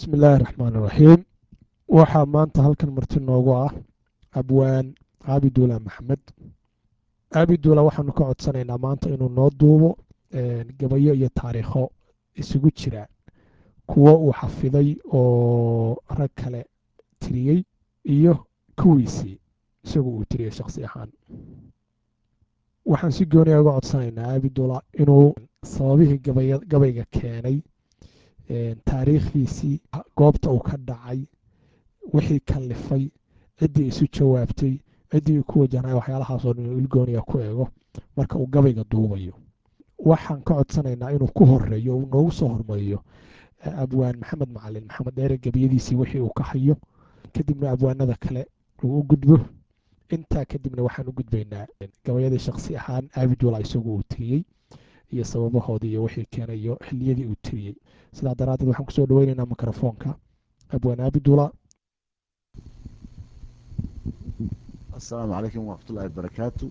bismi illaahi raxmaan iraxiim waxaa maanta halkan marti noogu ah abwaan caabiduula maxamed caabiduula waxaanu ka codsanaynaa maanta inuu noo duubo gabayo iyo taariikho isugu jira kuwo uu xafiday oo rag kale tiriyey iyo kuwiisii isagu uu tiriyey shakhsi ahaan waxaan si gooniya uga codsanaynaa caabiduula inuu sababihii gabayga keenay taariikhdiisii goobta uu ka dhacay wixii kalifay ciddii isu jawaabtay ciddii uu ku wajahnay waxyaalahaasoo dhan inuu ilgooniya ku eego marka uu gabayga duubayo waxaan ka codsanaynaa inuu ku horeeyo uu noogu soo hormariyo abwaan maxamed macalin maxamed dheere gebiyadiisii wixii uu ka hayo kadibna abwaanada kale uu u gudbo intaa kadibna waxaan u gudbaynaa gabayadii shakhsi ahaan aabidula isagu uu tiriyey iyo sababahoodii iyo wixii keenay iyo xiliyadii uu tiriyey sidaa daraaddeed waxaan kusoo dhaweynaynaa mikrofoonka abwaan aabidula asalaamu calaykum waraxmatullahi wabarakaatu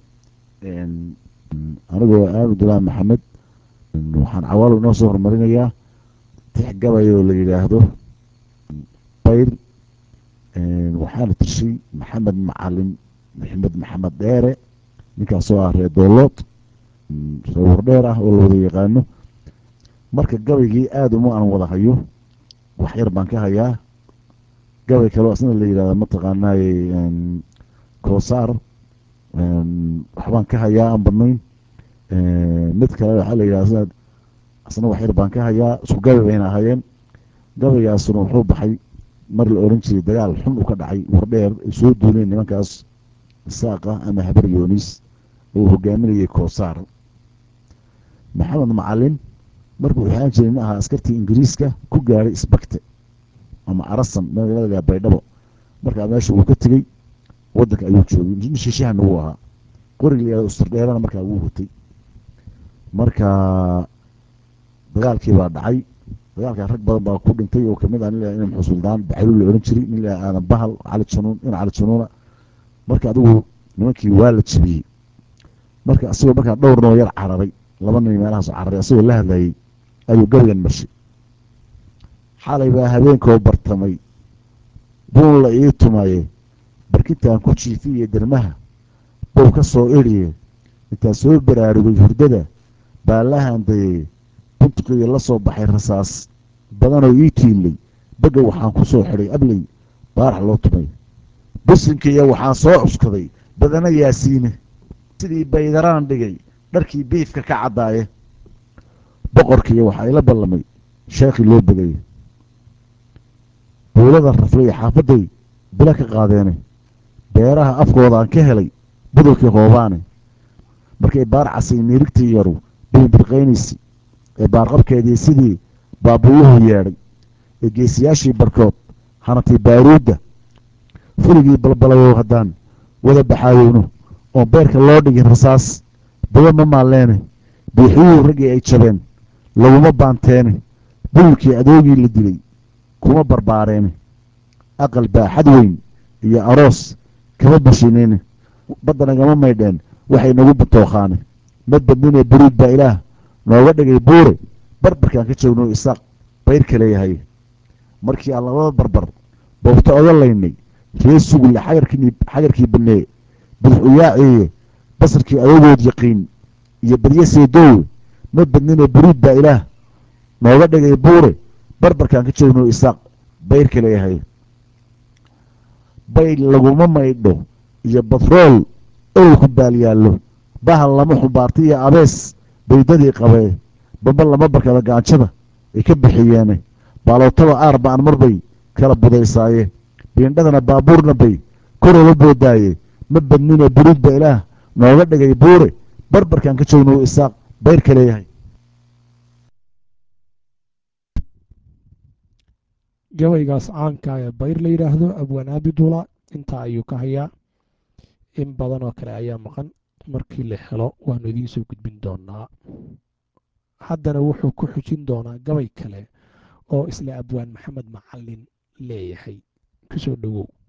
anigoo aabidullah maxamed waxaan cawaalo inoo soo horumarinayaa tix gabay oo la yidhaahdo bayr waxaana tirshay maxamed macalin maxamed maxamed dheere ninkaasoo ah reer doolood reer wardheer ah oo la wada yaqaano marka gabaygii aada uma aan wada hayo wax yar baan ka hayaa gabay kaleo asna la yidhahda mataqaanaaye koosaar waxbaan ka hayaa aan badnayn mid kale waxaa la yidhahda asna wax yar baan ka hayaa isku gabay bayna ahaayeen gabaygaasuna wuxuu baxay mar la oran jiray dagaal xun u ka dhacay wardheer ay soo duuleen nimankaas isaaqa ama habar yoonis oo hogaaminayay koosaar maxamed macalin markuu waxaan jiray nin ahaa askartii ingiriiska ku gaaray isbagte ama arasan magaalada baydhabo markaa meesha wuu ka tegey wadanka ayuu joogay nin shishahanna wuu ahaa qoriga usturdheerana markaa wuu hutay marka dagaalkii baa dhacay dagaalkaa rag badan baa ku dhintay oo kamid ah nin la inam xusuldaan baxalu la ohan jiray nin la aadan bahal cali januun in cali januuna marka adigu nimankii waa la jebiyey marka asagoo markaa dhowr noo yar cararay laba nin meelahaas cararay asagoo la hadlayay ayuu gabaygan marshay xalay baa habeenkoo bartamay buun la ii tumaye barkintaan ku jiifiye dermaha bow ka soo idhiye intaan soo baraarugay hurdada baa la handayey buntuqiyo la soo baxay rasaas badanoo ii tiilay begga waxaan ku soo xidhay abley baarax loo tumay businkiiyo waxaan soo cuskaday badana yaasiine sidii baydaraan dhigay dharkii biifka ka caddaaye boqorkiiyo waxaa ila ballamay sheekhii loo begay buulada raflay xaafadday bila ka qaadeene beeraha afkoodaan ka helay budulkii hoobaane markay baar casay miirigtii yaru biinbirqaynaysi ee baarqabkeedii sidii baabuyuhu yeedhay ee geesiyaashii barkood hanatay baaruudda fuligii balbalayow haddaan wada baxaayowno oon beerka loo dhigin rasaas bada ma maalleene biixiyuhu raggii ay jabeen laguma baanteene bululkii adoogii la dilay kuma barbaareene aqal baaxad weyn iyo aroos kama bashineene baddanagama maydheen waxay nagu batookhaane mad badninee buriid baa ilaah nooga dhigay buure barbarkaan ka joogno isaaq bayrka leeyahay markii aan labada barbar boobta oga laynay ree sugulle xagarkii banee bidix uyaaciye basarkii adogood yaqiin iyo badye seedoowe ma badninee buriid baa ilaah nooga dhigay buure barbarkaan ka joogno isaaq bayrka leeyahay bay laguma maydho iyo batrool owl ku baalyaallo bahal lama xumbaarta iyo abees baydadii qabee bamba lama barkada gaanjada ay ka bixiyeene baalootada aar baan mar bay kala budaysaaye biindhadana baabuurna bay koroola boodaaye ma badnine buriid ba ilaah nooga dhigay buure barbarkaan ka joogno isaaq bayrka leeyahay gabaygaas caanka ee bayr la yidhaahdo abwaan aabidula intaa ayuu ka hayaa in badan oo kale ayaa maqan markii la helo waanu idiin soo gudbin doonaa haddana wuxuu ku xujin doonaa gabay kale oo isla abwaan maxamed macalin leeyahay kusoo dhowow